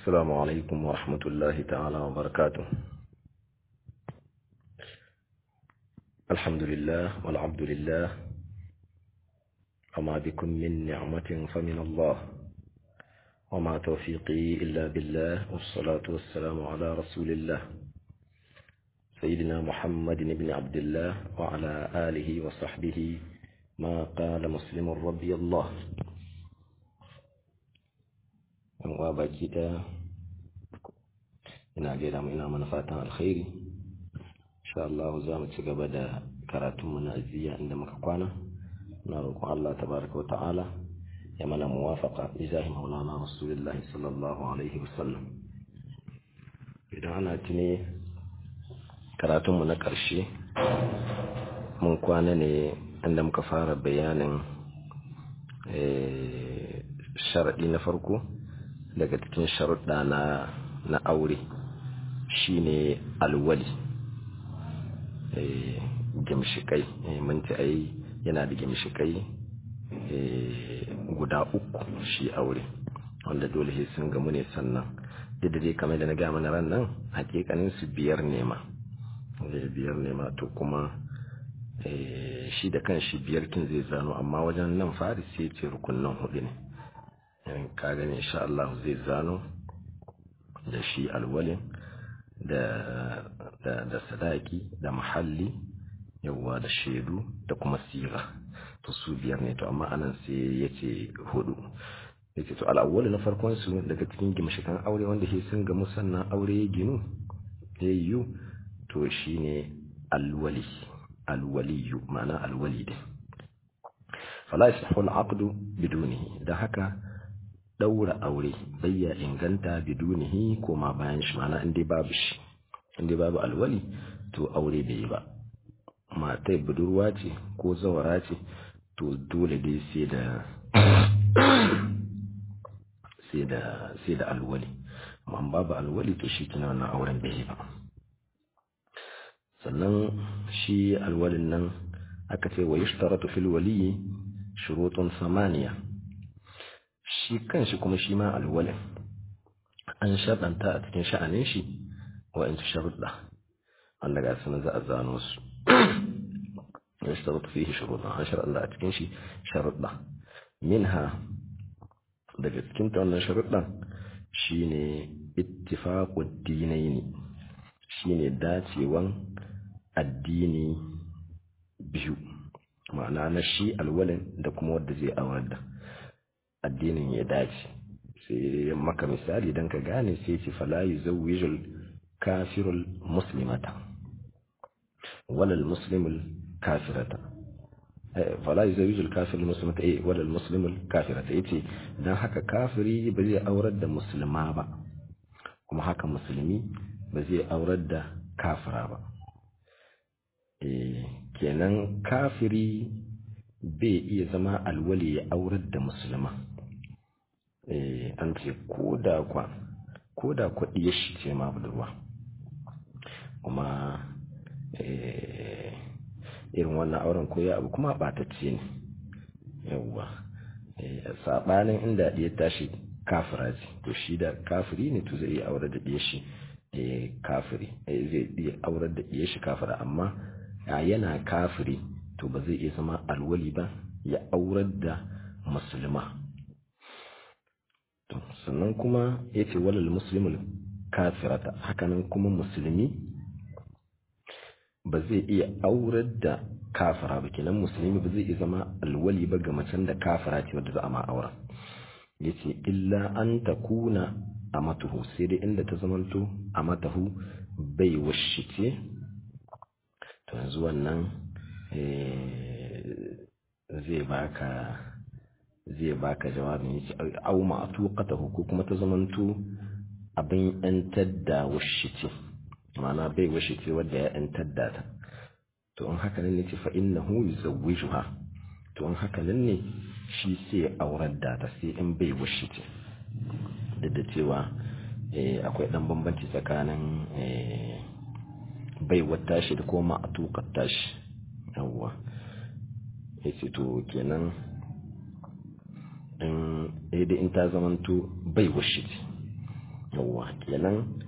السلام عليكم ورحمة الله تعالى وبركاته الحمد لله والعبد لله وما بكم من نعمة فمن الله وما توفيقي إلا بالله والصلاة والسلام على رسول الله سيدنا محمد بن عبد الله وعلى آله وصحبه ما قال مسلم رضي الله yan uwa baki ɗaya ina gaida mu ina mana fatan alkhairi insha Allah za mu ci gaba da karatun mu na aziya inda muka kwana na roƙon Allah tabaraka wa ta'ala ya mana muwafaqa bi zahi maulana rasulullahi sallallahu alaihi wasallam idan ana tuni karatun mu na ƙarshe mun kwana ne inda muka fara bayanin sharaɗi na farko daga cikin sharuɗa na na aure shine alwali gimshikai mun ci ai yana da gimshikai guda uku shi aure wanda dole sai sun gamu ne sannan duk da dai kamar da na gaya mana ran nan hakikanin su biyar ne ma biyar ne ma to kuma shi da kan shi biyar kin zai zano amma wajen nan fari sai ce rukunin hudu ne ka gani insha Allah zai zano da shi alwalin da da da sadaki da mahalli yawa da shaidu da kuma sira to su biyar ne to amma anan sai yace hudu yace to al'awwal na farkon su daga cikin gimshikan aure wanda shi sun ga musannan aure ya ginu ya yiwu to shine alwali alwaliyu ma'ana alwali din fala yasihu al'aqdu bidunihi da haka daura aure bayya inganta bidunihi ko ma bayan shi mana inda babu shi inda babu alwali to aure bai yi ba matai budurwa ce ko zawara ce to dole dai sai da sai da sai da alwali amma babu alwali to shi kina wannan auren bai yi ba sannan shi alwalin nan aka ce wa yushtaratu fil waliyi shurutun samaniya shi kanshi kuma shi ma alwalin an shaɗanta a cikin sha'anin shi wa'insu sharuɗa wanda ga sunan za a zano su ya sharuɗa fiye sharuɗa an sharuɗa a cikin shi sharuɗa minha daga cikin ta wannan sharuɗan shine ittifaqud dinaini shine dacewan addini biyu ma'ana na shi alwalin da kuma wanda zai aurar da addinin ya dace sai maka misali don ka gane sai ce fala yuzawwijul kafirul muslimata walal muslimul kafirata fala yuzawwijul kafirul muslimata eh walal muslimul kafirata yace dan haka kafiri ba zai aurar da musulma ba kuma haka musulmi ba zai aurar da kafira ba eh kenan kafiri bai iya zama alwali ya aurar da musulma an ce ko da kwa ko da kwaɗi ya shi ce ma budurwa kuma irin wannan auren ko ya abu kuma ɓatacce ne yawwa saɓanin inda ya tashi kafira ce to shi da kafiri ne to zai iya aurar da ɗaya shi kafiri zai iya aurar da ɗaya shi kafira amma yana kafiri to ba zai iya zama alwali ba ya aurar da musulma sannan kuma ya ce walal musulmul kafirata hakanan kuma musulmi ba zai iya aurar da kafira ba kenan musulmi ba zai iya zama alwali ba ga macen da kafira ce wadda za a ma auren ya ce illa an ta kuna a matuhu sai dai inda ta zamanto a matahu bai washice to yanzu wannan zai baka zai baka jawabin yace au ma'tuqatahu ko kuma ta zamanto abin yantar da washice ma'ana bai washice wanda ya yantar da ta to in haka nan ne ce fa innahu yuzawwijuha to in haka nan ne shi sai aurar da ta sai in bai washice duk da cewa akwai dan bambanci tsakanin bai wata shi da kuma a tukar tashi yawwa ya ce to kenan in in ta zamanto bai washe yawwa kenan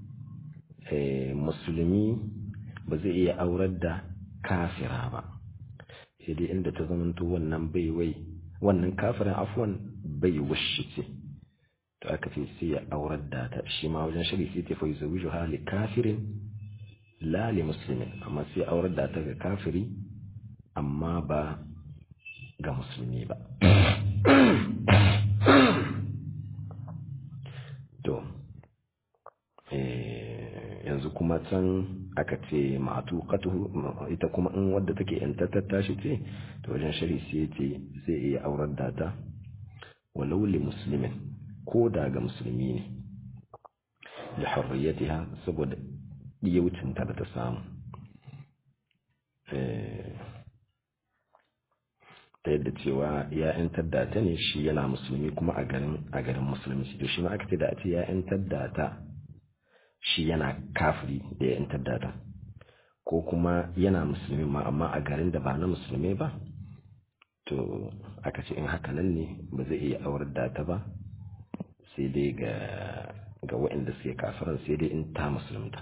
musulmi ba zai iya aurar da kafira ba sai dai inda ta zamanto wannan bai wai wannan kafirin afwan bai wushi ce to aka ce sai ya aurar da ta shi ma wajen shari sai ta fai zawiju hali kafirin la li muslimin amma sai aurar da ta ga kafiri amma ba ga musulmi ba to yanzu kuma can aka ce matu ita kuma in wadda take yantattar tashi ce to wajen shari sai ce zai iya aurar da ta walau li muslimin ko da ga musulmi ne da harriyatiha saboda wucinta da ta samu ta yadda cewa ya yantar da ta ne shi yana musulmi kuma a garin a garin musulunci to shi ma aka ce da a ce ya yantar da ta shi yana kafiri da ya yantar da ta ko kuma yana musulmi ma amma a garin da ba na musulmi ba to aka ce in haka nan ne ba zai iya aurar da ta ba sai dai ga ga waɗanda suke kafiran sai dai in ta musulunta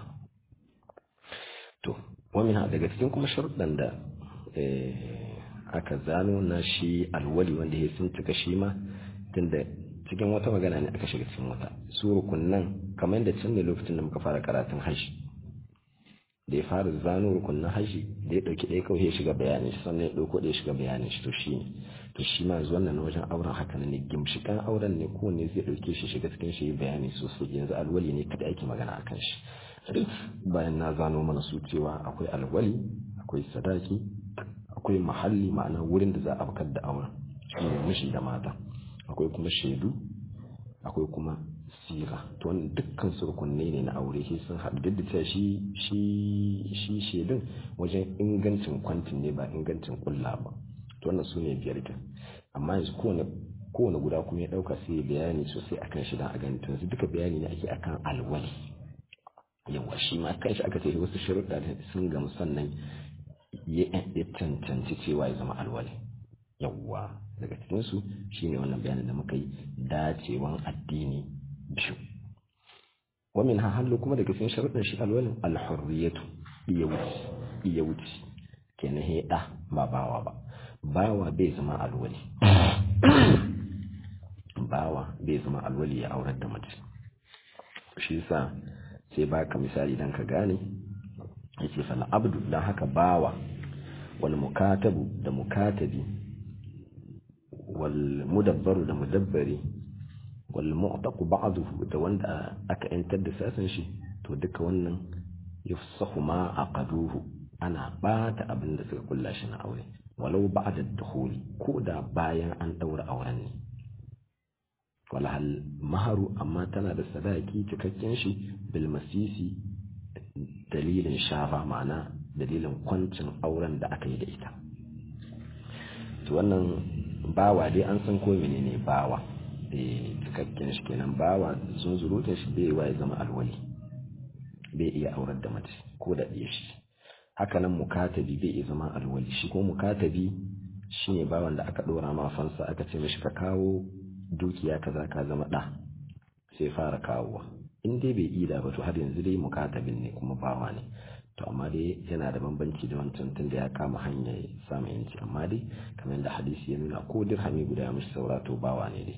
to wani daga cikin kuma sharuɗan da aka zano na shi alwali wanda ya sun cika shi ma tunda cikin wata magana ne aka shiga cikin wata su rukunnan kamar da can ne lokacin da muka fara karatun haji da ya fara zano rukunnan haji da ya dauki ɗaya kawai ya shiga bayanin shi sannan ya ɗauko ɗaya shiga bayanin shi to shi ne to shi ma zuwan nan wajen auren haka ne gimshikan auren ne kowanne zai ɗauke shi shiga cikin shi bayani sosai yanzu alwali ne kada ake magana akan shi bayan na zano mana su cewa akwai alwali akwai sadaki akwai mahalli ma'ana wurin da za a bakar da auren shi ne mishi da mata akwai kuma shaidu akwai kuma sira to wannan dukkan su rukunne ne na aure shi sun haɗu duk da cewa shi shi shi shaidun wajen ingancin kwantin ne ba ingancin kulla ba to wannan su ne biyar kin amma yanzu kowane kowane guda kuma ya ɗauka sai ya bayani sosai akan shi dan a gani to yanzu duka bayani ne ake akan alwali yawa shi ma kanshi aka ce wasu sharuɗa sun gamu sannan ya cancanci cewa ya zama alwali yawwa daga cikinsu shine wannan bayanin da muka yi dacewan addini biyu wamin ha hallo kuma daga cikin sharuɗin shi alwalin alhurriyatu iya wuce iya wuce kenan he da ba bawa ba bawa bai zama alwali bawa bai zama alwali ya aurar da mace shi yasa sai baka misali dan ka gane yace fal abdu dan haka bawa wal mukatabu da mukatabi wal mudabbaru da mudabbari wal mu'taqu ba'dahu da wanda aka yantar da sasan shi to duka wannan yufsahu ma aqaduhu ana bata abin da suka kulla shi na aure walau ba'da dukhuli ko da bayan an daura auren ne wala hal maharu amma tana da sadaki cikakken shi bil masisi dalilin shafa ma'ana dalilin kwancin auren da aka yi da ita to wannan bawa dai an san ko menene bawa eh cikakken shi kenan bawa sun zurutun shi bai wa ya zama alwali bai iya aurar da mace ko da ɗaya shi haka nan mukatabi bai iya zama alwali shi ko mukatabi shine bawan da aka ɗora ma fansa aka ce mishi ka kawo dukiya kaza ka zama ɗa sai fara kawowa in dai bai ida ba to har yanzu dai mukatabin ne kuma bawa ne to amma dai yana da bambanci da wancan tun da ya kama hanyar samun yanci amma dai kamar yadda hadisi ya nuna ko dirhami guda ya mishi saura to bawa ne dai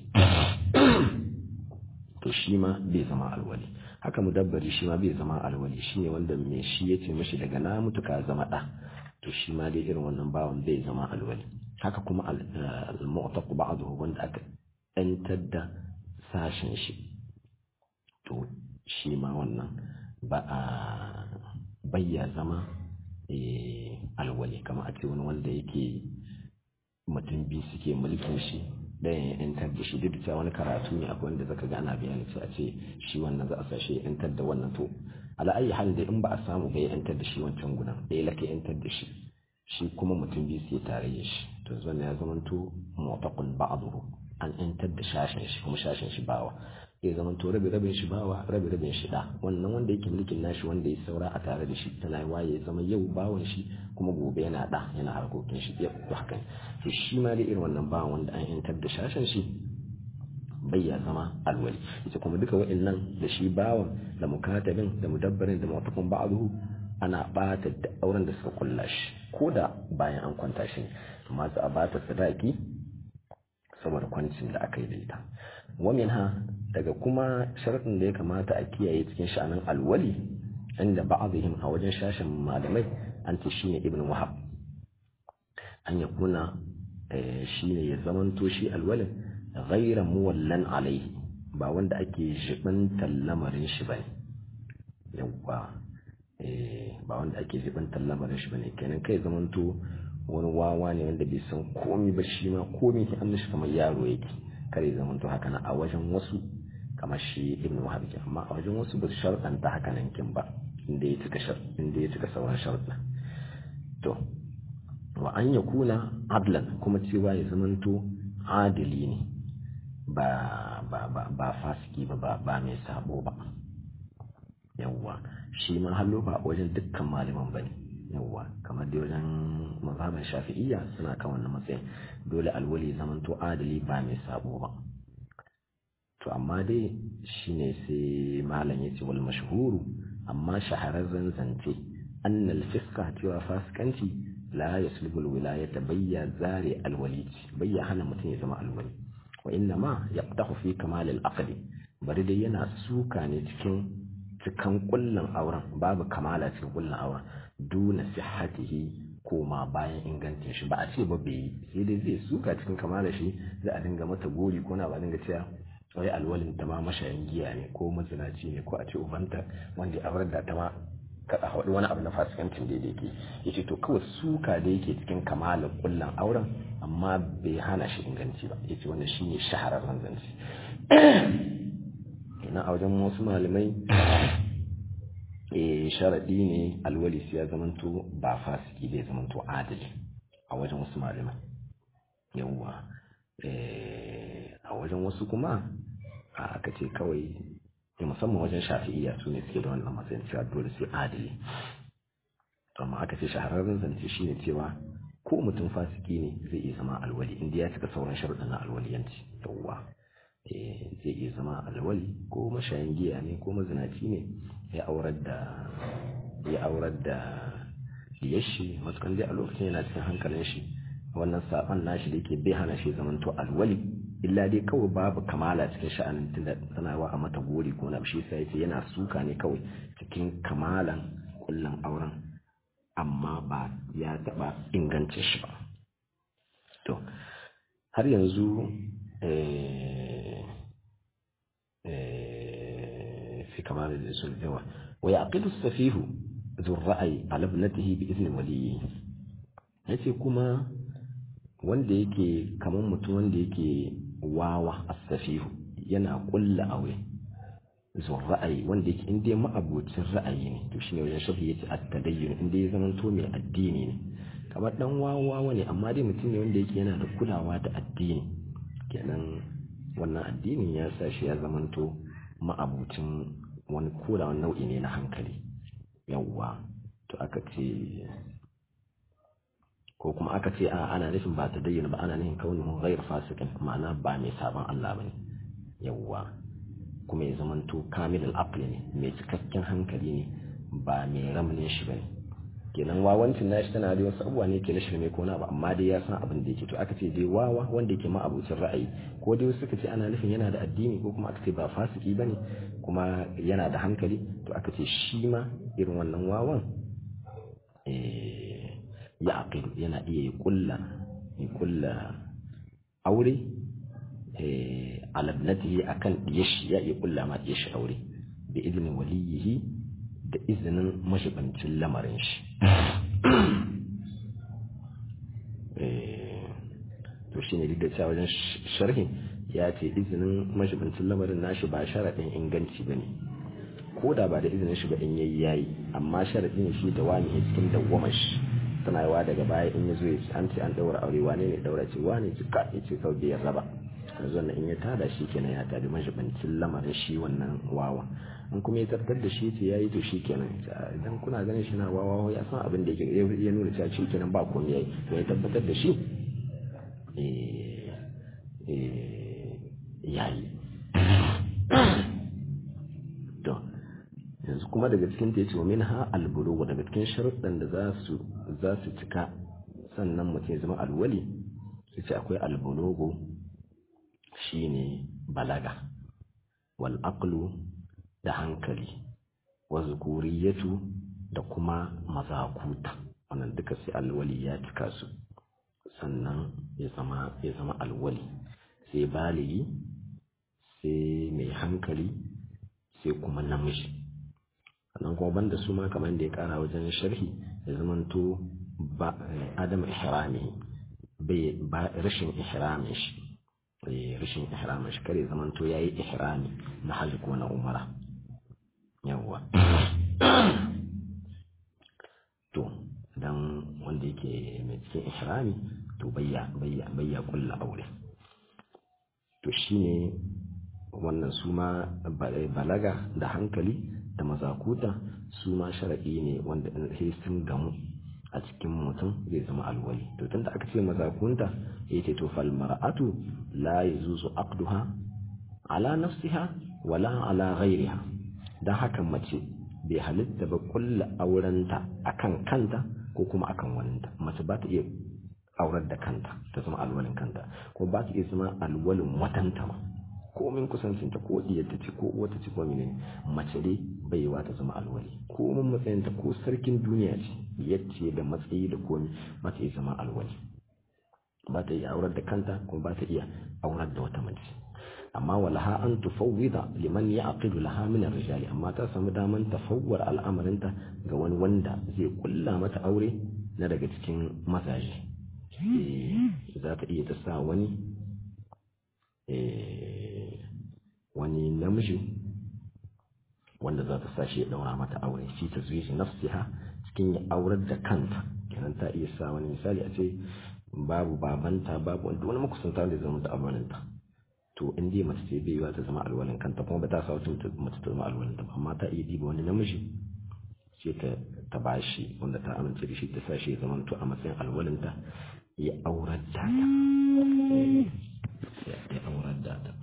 to shi ma bai zama alwali haka mudabbari shi ma bai zama alwali shi ne wanda mai shi ya ce mishi daga na mutu ka zama ɗa to shi ma dai irin wannan bawan bai zama alwali haka kuma al-mu'taq ba'dahu wanda aka ɗantar da sashen shi to shi ma wannan ba a bayya zama alwali kama a ce wani wanda yake mutum biyu suke mulkin shi ɗayan ya yantar da shi duk da cewa wani karatu ne akwai wanda zaka ga ana bayani sai a ce shi wannan za a sa shi ya yantar da wannan to ala ayi halin da in ba a samu ba ya yantar da shi wancan gudan ɗaya laka yantar da shi shi kuma mutum biyu sai tarayya shi to zuwa ya zama to mu'taqun ba'dahu an yantar da shashin shi kuma shashin shi bawa ya zama to rabi rabin shi bawa rabi rabin shi da wannan wanda yake mulkin nashi wanda ya saura a tare da shi tana waye ya zama yau bawan shi kuma gobe yana da yana harkokin shi ya to haka to shi ma da irin wannan bawan wanda an yantar da shashin shi bai ya zama alwali ita kuma duka wa'annan da shi bawan da mukatabin da mudabbarin da mu'taqun ba'dahu ana bata da auren da suka kulla shi ko da bayan an kwanta shi amma za a bata sadaki saboda kwancin da aka yi da ita wamin ha daga kuma sharaɗin da ya kamata a kiyaye cikin sha'anin alwali inda ba'dihim a wajen shashin malamai an ce shine ibn wahab an ya kuna shine ya zamanto shi alwalin ghayra muwallan alaihi ba wanda ake jibantar lamarin shi bane yawwa ba wanda ake jibantar lamarin shi bane kenan kai zamanto wani wawa ne wanda bai san komi ba shi ma komi ke an kamar yaro yake kare zamanto haka na a wajen wasu kamar shi ibn wahab ke amma a wajen wasu ba su sharɗanta haka nan kin ba inda ya cika shar inda ya cika sauran sharɗa to wa an yakuna adlan kuma cewa ya zamanto adili ne ba ba ba ba fasiki ba ba mai sabo ba yawwa shi ma hallo ba wajen dukkan malaman bane yawwa kamar da wajen mazhaban shafi'iyya suna kan wannan matsayin dole alwali zamanto adali ba mai sabo ba to amma dai shine sai malam ya ce wal mashhuru amma shahararren zance annal fiska cewa fasikanci la yaslubu alwilayata bayya zari alwalid bayya hana mutum ya zama alwali wa inna ma yaqtahu fi kamal al bari dai yana suka ne cikin cikan kullun auren babu kamala cikin kullun auren duna sihhatihi koma bayan ingancin shi ba a ce ba bai sai dai zai suka cikin kamala shi za a dinga mata gori ko na ba dinga cewa wai alwalin ta ma mashayin giya ne ko mazinaci ne ko a ce ubanta wanda ya aurar da ta ma kada haɗu wani abu na fasikancin da yake yace to kawai suka da yake cikin kamalar kullan auren amma bai hana shi inganci ba yace wannan shine shahararren zance ina a wajen wasu malamai eh sharadi ne alwali sai ya zamanto ba fasiki bai zamanto adali a wajen wasu malamai yawwa a wajen wasu kuma aka ce kawai musamman wajen shafi'iyya su ne suke da wannan matsayin cewa dole sai adali amma aka ce shahararren zance shine cewa ko mutum fasiki ne zai iya zama alwali inda ya cika sauran sharuɗan na alwaliyanci yawwa zai iya zama alwali ko mashayin giya ne ko mazinaci ne ya aurar da ya aurar da diyashi matukan dai a lokacin yana cikin hankalin shi wannan saban nashi da yake bai hana shi zamanto alwali illa dai kawai babu kamala cikin sha'anin tunda tana wa a mata gori ko na shi sai yace yana suka ne kawai cikin kamalan kullun auren amma ba ya taba ingance shi ba to har yanzu في كمال الرسول جوا ويعقد السفيه ذو الرأي على ابنته بإذن وليه yace kuma wanda yake kamar mutum wanda yake wawa asafihu yana kulla aure zuwa ra'ayi wanda yake inda ya ma'abocin ra'ayi ne to shine wajen shafi yace at-tadayyun inda ya zama to mai addini ne kamar dan wawa ne amma dai mutum ne wanda yake yana da kulawa da addini kenan wannan addinin ya sa shi ya zama to ma'abucin wani koda wani nau'i ne na hankali yawwa to aka ce ko kuma aka ce a ana nufin ba ta dayyana ba ana nufin kaunin ghair fasikin ma'ana ba mai sabon Allah bane yawwa kuma ya zamanto kamil al-aqli ne mai cikakken hankali ne ba mai ramnin shi bane kenan wawancin nashi tana da wasu abubuwa ne ke na shirme ko na ba amma dai ya san abin da yake to aka ce dai wawa wanda yake ma'abucin ra'ayi ko dai suka ce ana nufin yana da addini ko kuma aka ce ba fasiki bane kuma yana da hankali to aka ce shi ma irin wannan wawan ya aqilu yana iya ya kulla ya kulla aure ala ibnatihi akan diyashi ya iya kulla ma diyashi aure bi idnin waliyihi da izinin mashibancin lamarin shi to shi ne duk da cewa wajen sharhin ya ce izinin mashibancin lamarin nashi ba sharaɗin inganci ba ne ko da ba da izinin shi ba in yayi yayi amma sharaɗin shi da wani cikin dawwamar shi tana yawa daga baya in ya zo ya ce an ce an daura aure wane ne daura ce wane ce ka ya ce sau biyar raba yanzu wannan in ya tada shi kenan ya tada mashibancin lamarin shi wannan wawa in kuma ya tabbatar da shi ce yayi to shi kenan idan kuna ganin shi na wawa ya san abin da yake ya nuna cewa shi kenan ba komai yayi to ya tabbatar da shi eh eh yayi kuma daga cikin ta yace wa minha albulugu daga cikin sharuɗan da za su za su cika sannan mutum ya zama alwali yace akwai albulugu shine balaga wal aqlu da hankali wa zukuriyatu da kuma mazakuta wannan duka sai alwali ya cika su sannan ya zama ya zama alwali sai baligi sai mai hankali sai kuma namiji sannan kuma banda su ma kamar da ya kara wajen sharhi ya zamanto ba adam ihrami bai ba rashin ihramin shi rashin ihramin shi kare zamanto yayi ihrami na hajji ko na umara yawwa to dan wanda yake mai cikin ihrami to bayya bayya bayya kulla aure to shine wannan su ma balaga da hankali da mazakuta su ma sharaɗi ne wanda sai sun gamu a cikin mutum zai zama alwali to tunda aka ce mazakunta ya ce to fal mar'atu la yazuzu aqduha ala nafsiha wala ala ghairiha dan haka mace bai halitta ba kulla aurenta akan kanta ko kuma akan waninta mace ba ta iya aurar da kanta ta zama alwalin kanta ko ba ta iya zama alwalin watanta ma komin kusancinta ko diyarta ce ko uwata ce ko menene mace dai baiwa ta zama alwali komin matsayinta ko sarkin duniya ce yacce da matsayi da komi ba ta iya zama alwali ba ta iya aurar da kanta kuma ba ta iya aurar da wata mace amma walaha an tufawwida liman ya'qidu laha min ar-rijali amma ta samu daman tafawwar al'amarinta ga wani wanda zai kulla mata aure na daga cikin mazaje za ta iya ta sa wani wani namiji wanda za ta sa shi ya daura mata aure shi ta zuwa shi nafsiha cikin ya aurar da kanta kenan ta iya sa wani misali a ce babu babanta babu wanda wani makusanta da zama da alwalinta to in dai mace ce bai yiwa ta zama alwalin kanta kuma ba ta sa wata mace ta zama alwalin ta amma ta iya diba wani namiji sai ta ta bashi wanda ta amince da shi ta sa shi ya zama to a matsayin alwalinta ya aurar da ta ya aurar da ta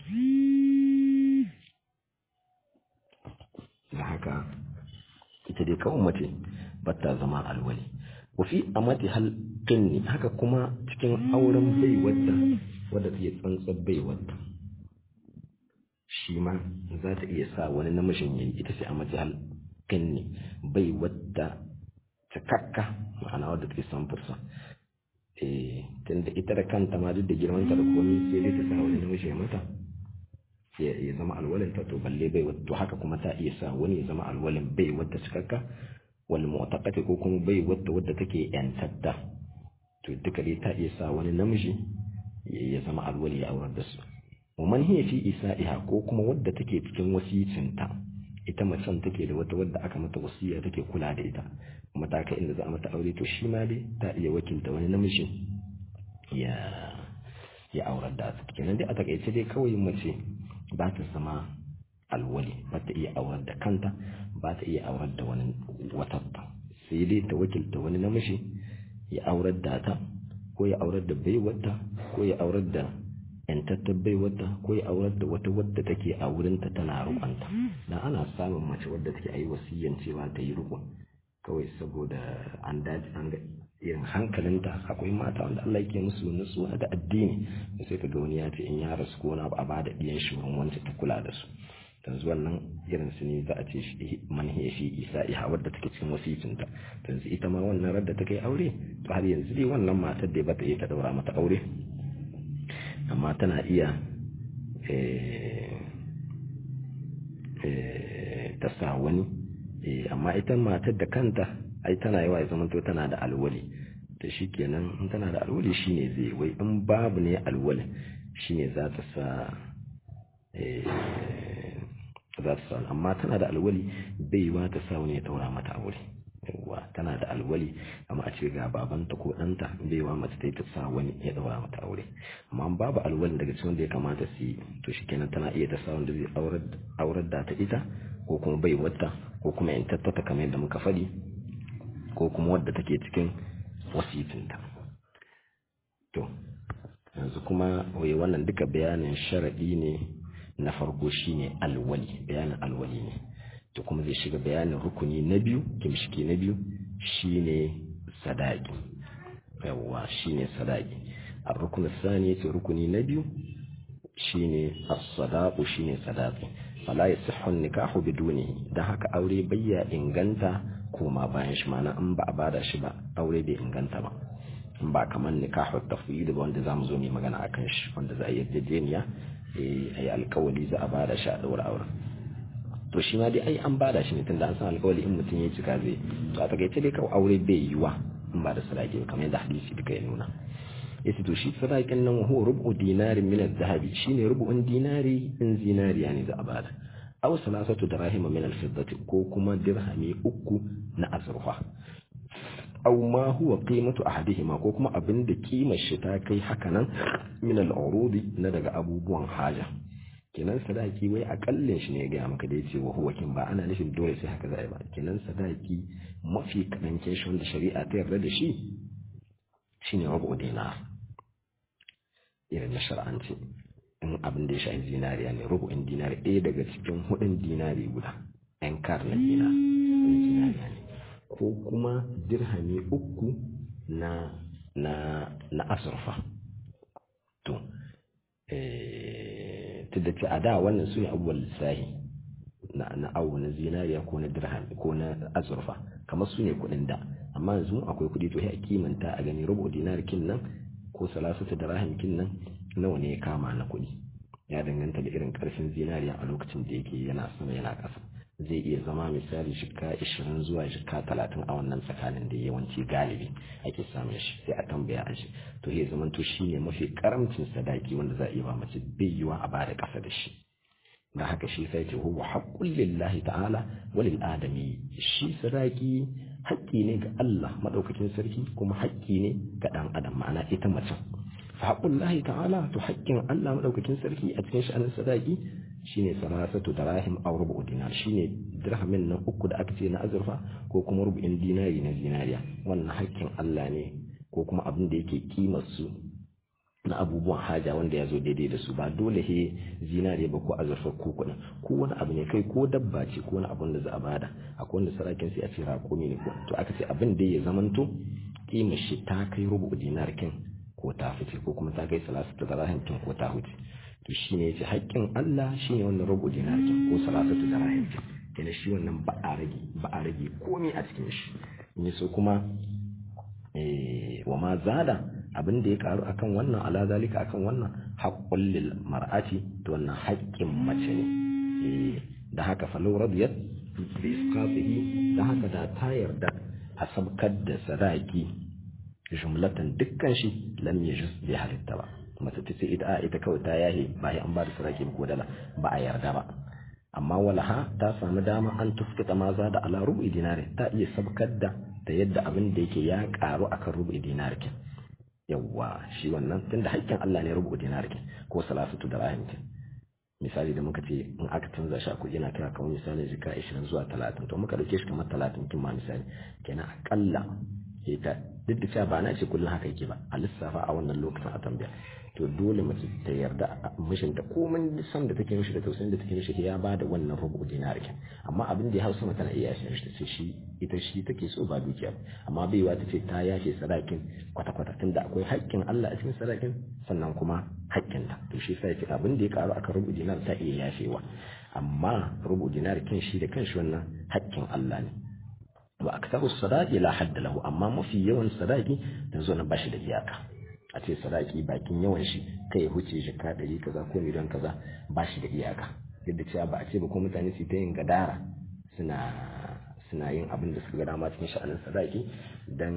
da haka ita dai kawai mace ba ta zama alwali wafi a mati halkin ne haka kuma cikin auren bai wadda wadda ta yi tsantsar bai wadda shi ma za ta iya sa wani namijin yayi ita sai a mati halkin ne bai wadda cikakka ma'ana wadda ta yi samfursa tunda ita da kanta ma duk da girmanta da komai sai dai ta sa wani namiji ya mata ya zama alwalin ta to balle bai to haka kuma ta iya sa wani ya zama alwalin bai wadda cikakka wal mu'taqati ko kuma bai wadda wadda take yantatta to duka dai ta iya sa wani namiji ya zama alwali ya aurar da su wa man hiya fi isa'iha ko kuma wadda take cikin wasicinta ita macen take da wata wadda aka mata wasiya take kula da ita kuma ta kai inda za a mata aure to shi ma dai ta iya wakilta wani namiji ya ya aurar da ta kenan dai a takaice dai kawai mace ba ta zama alwali ba ta iya aurar da kanta ba ta iya aurar da wani watatta sai dai ta wakilta wani namiji ya aurar da ta ko ya aurar da baiwarta ko ya aurar da yantattar baiwarta ko ya aurar da wata wadda take a wurinta tana rukunta dan ana samun mace wadda take ayi wasiyyan cewa ta yi rukun kawai saboda an dace an ga irin hankalinta akwai mata wanda Allah yake musu nutsuwa da addini sai ka ga wani ya ce in ya rasu ko na a bada diyan shi wurin wanda ta kula da su yanzu wannan irin su ne za a ce shi manhiya shi isa iha wadda take cikin wasicinta yanzu ita ma wannan radda ta kai aure to har yanzu dai wannan matar da ba ta iya ta daura mata aure amma tana iya ta sa wani amma ita matar da kanta ai tana yawa ya zamanto tana da alwali to shikenan in tana da alwali shine zai wai in babu ne alwali shine za ta sa za ta sa amma tana da alwali bai yiwa ta sa wani ya taura mata aure yawa tana da alwali amma a ce ga babanta ko ɗanta bai yiwa mace ta yi ta sa wani ya daura mata aure amma babu alwali daga cikin da ya kamata su yi to shikenan tana iya ta sa wanda zai aurar da ta ita ko kuma bai wadda ko kuma in tattata kamar yadda muka faɗi ko kuma wadda take cikin wasitinta to yanzu kuma wai wannan duka bayanin sharaɗi ne na farko shine alwali bayanin alwali ne to kuma zai shiga bayanin rukuni na biyu kimshiki na biyu shine sadaki yawwa shine sadaki a rukunin sani yace rukuni na biyu shine as-sadaqu shine sadaqi fala yasihhu nikahu biduni dan haka aure bayya inganta koma bayan shi mana in ba a bada shi ba aure bai inganta ba in ba kaman nikahu tafwid ba wanda zamu zo mu magana akan shi wanda za a yi yarjejeniya eh ayi alkawali za a bada shi a daura auren to shi ma dai ai an bada shi ne tunda an san alkawali in mutum ya cika zai to a takaice dai kawai aure bai yiwa in ba da sadaki kamar yadda hadisi duka ya nuna yace to shi sadakin nan huwa rubu dinarin min az-zahabi shine rubu'un dinari in zinariya ne za a bada aw salasatu dirahim min al-fiddati ko kuma dirhami uku na azurfa aw ma huwa qimatu ahadihima ko kuma abinda kimar shi ta kai haka nan min al-urudi na daga abubuwan haja kenan sadaki wai akallin shi ne ya gaya maka da yace wa huwa kin ba ana nufin dole sai haka za a yi ba kenan sadaki mafi karancin shi wanda shari'a ta yarda da shi shine rubu dinar irin na shar'anci in abin da ya shafi zinariya ne rubu'in dinari ɗaya daga cikin hudun dinari guda ɗan kar na dinar zinariya ne ko kuma dirhami uku na na na azurfa to ta da ce a da wannan su ne abubuwan lissahi na na awo na zinariya ko na dirham ko na azurfa kamar su ne kuɗin da amma yanzu akwai kuɗi to sai a kimanta a gani rubu dinar kin nan ko salasatu da rahim kin nan nawa ne ya kama na kuɗi ya danganta da irin ƙarfin zinariya a lokacin da yake yana sama yana ƙasa zai iya zama misali shika ishirin zuwa shika talatin a wannan tsakanin da yawanci galibi ake samun shi sai a tambaya a shi to ya zama to shine mafi karamcin sadaki wanda za a iya ba mace bai yiwa a bada ƙasa da shi da haka shi sai ce huwa haqqul lillahi ta'ala wa lil adami shi sadaki haƙƙi ne ga Allah madaukakin sarki kuma haƙƙi ne ga dan adam ma'ana ita mace fa haqqul lahi ta'ala to haƙƙin Allah madaukakin sarki a cikin sha'anin sadaki shine salasatu dirahim aw rubu dinar shine dirhamin nan uku da aka ce na azurfa ko kuma rubu'in dinari na zinariya wannan haƙƙin Allah ne ko kuma abin da yake kimar su na abubuwan haja wanda ya zo daidai da su ba dole he zinare ba ko azurfa ko kuɗin ko wani abu ne kai ko dabba ce ko wani abun da za a bada akwai wanda sarakin sai a ce raƙumi ne ko to aka ce abin da ya zamanto kimar shi ta kai rubu dinar kin ko ta fice ko kuma ta kai salasatu dirahim kin ko ta huce to shine yace haƙƙin Allah shine wannan rubu dinar kin ko salasatu dirahim kin kenan shi wannan ba a rage ba a rage komai a cikin shi in so kuma wa ma zada abin da ya karu akan wannan ala zalika akan wannan haqqul lil mar'ati to wannan haƙƙin mace ne da haka falau radiyat bi isqatihi da haka da ta yarda a sabkar da sadaki jumlatan dukkan shi lam yajuz bi halitta ba mace ta ce ita ita kawai ta yahe ba an ba da sadaki ko dala ba a yarda ba amma walaha ta samu dama an tufkita maza da ala rubu dinari ta iya sabkar da ta yadda abin da yake ya karu akan rubu dinari kin yawwa shi wannan tunda haƙƙin Allah ne rubu dinari kin ko salasatu da rahim kin misali da muka ce in aka canza shi a kuɗi na kai kamar misali jika 20 zuwa 30 to muka dauke shi kamar 30 kin ma misali kenan akalla ita duk da cewa ba na ce kullum haka yake ba a lissafa a wannan lokacin a tambaya to dole mace ta yarda mishinta komai san da take mishi da tausayin da take mishi ya ba da wannan rubu dinar kin amma abin da ya hausa mata na iya shi ta ce shi ita shi take so ba dukiya amma baiwa ta ce ta yashe sadakin kwata kwata tunda akwai haƙƙin Allah a cikin sadakin sannan kuma haƙƙin ta to shi sai ce abin da ya karu akan rubu dinar ta iya yashewa amma rubu dinar kin shi da kanshi wannan haƙƙin Allah ne wa aktaru sadaqi la hadda lahu amma mafi yawan sadaqi yanzu na bashi da iyaka a ce sadaki bakin yawan shi kai ya huce shi ka ɗari kaza ko miliyan kaza ba shi da iyaka yadda cewa ba a ce ba ko mutane su ta yin gadara suna suna yin abin da suka ga dama cikin sha'anin sadaki dan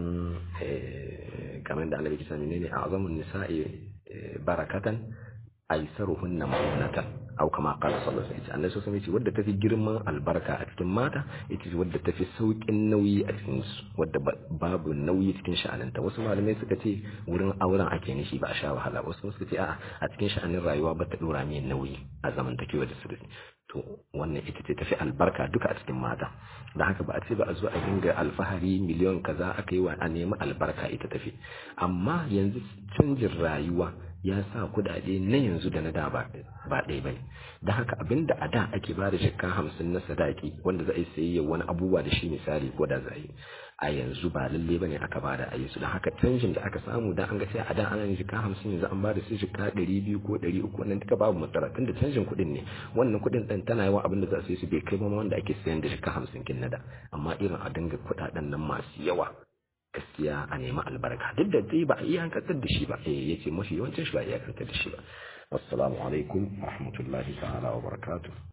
kamar da annabi kisa ne a azamun nisa'i barakatan aisaruhunna ma'unatan au kama qala sallallahu alaihi wasallam annabi sallallahu alaihi wadda tafi girman albarka a cikin mata ita ce wadda tafi saukin nauyi a cikin su wadda babu nauyi cikin sha'aninta wasu malamai suka ce wurin auren ake nishi ba a sha wahala wasu suka ce a'a a cikin sha'anin rayuwa ba ta dora mai nauyi a zamantakewa da sirri to wannan ita ce tafi albarka duka a cikin mata da haka ba a ce ba a zo a dinga alfahari miliyon kaza aka yi wa a nemi albarka ita tafi amma yanzu canjin rayuwa ya sa kudade na yanzu da na da ba ɗaya bane da haka abinda a da ake ba da shekka hamsin na sadaki wanda za a yi sayayya wani abubuwa da shi misali ko da za a yi a yanzu ba lalle bane aka ba da ayi su da haka canjin da aka samu da an ga sai a da ana yin shekka hamsin yanzu an ba da su shekka ɗari biyu ko ɗari uku wannan duka babu matsala tunda canjin kuɗin ne wannan kuɗin ɗin tana yawa abinda za su yi su bai kai ba wanda ake sayan da shekka hamsin kin na da amma irin a dinga kuɗaɗen nan masu yawa gaskiya a nemi albarka duk da dai ba a iyakantar da shi ba eh yace mafi yawancin shi ba a iyakantar da shi ba wassalamu alaikum wa rahmatullahi ta'ala wa barakatuh